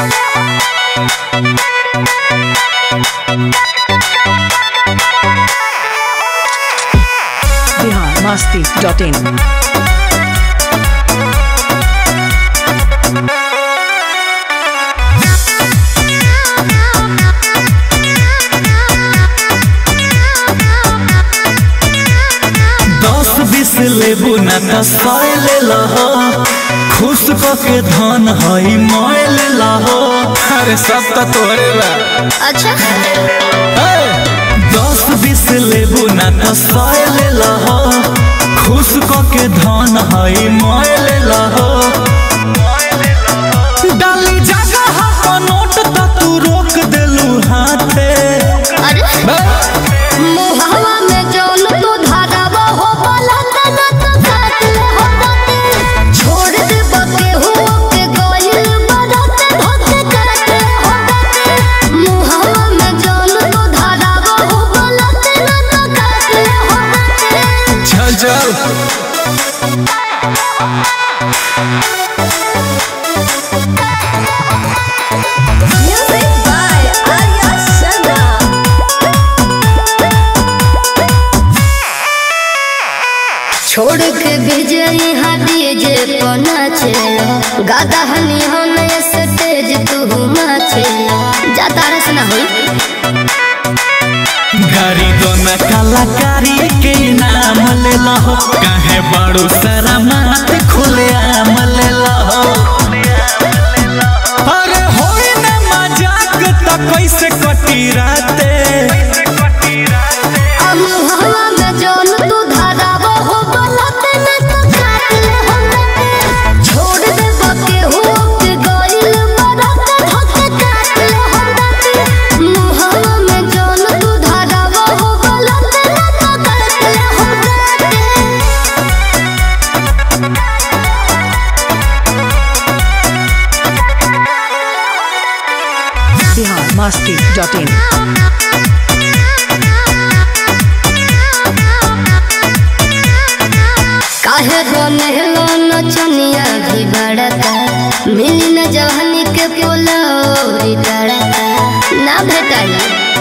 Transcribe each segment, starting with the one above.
Bihar Masti dot in दस बीस लेबू ना त सय ले लहो खुश क के धन हई मोय ले लहो अरे सब त तोरे बा अच्छा दस बीस लेबू ना त सय ले लहो खुश क के धन हई मोय ले लहो डाली जगह पर नोट त तू रोक देलू हाथे अरे मुहवा में जौन तू धरावा हो वाला तना तो काट ले हो बाटे छोड़ दे बके हो के गोइल बरत धोके काट ले हो बाटे मुहवा में जौन तू धरावा हो वाला तना तो काट ले हो बाटे चल चल Music by Arya Sharma छोड़ के विजय हाथी जे पना छे गादा हनी हम स्टेज तू माछे जाता रस ना होई गाड़ी दोना कलाकारी के नाम ले लहो काहे बड़ू सारा मात खुले आम ले लहो अरे होई ना मजाक त कैसे कटी राते अब हवा में जौन तू धरावा हो बलत न तो काट ले हो बाटे। छोड़ दे बके हो के गोइल मरत धोके काट ले हो बाटे। मुहवा में जौन तू धरावा हो बलत न तो काट ले हो बाटे। बिहार मस्ती डॉट इन काहे बनेलो नचनिया भी बड़का मिली न जवानी के पोलौरी तड़का ना भेटाई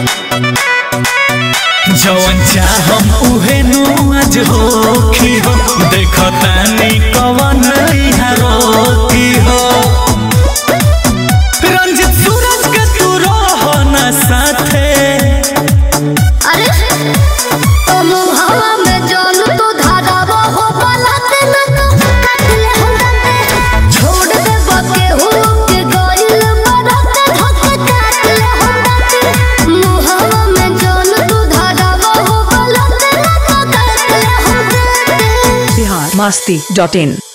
जवन चाहम उहे नु आज होखी हो देखतानी कवन इहा रोकी हो रंजित सूरज के तू रह ना साथे अरे तो मुहवा में जौन तू धरावा हो बलत न तो काट ले हो बाटे। छोड़ दे बके हो के गोइल मरत धोके काट ले हो बाटे। मुहवा में जौन तू धरावा हो बलत न तो काट ले हो बाटे। बिहार मस्ती डॉट इन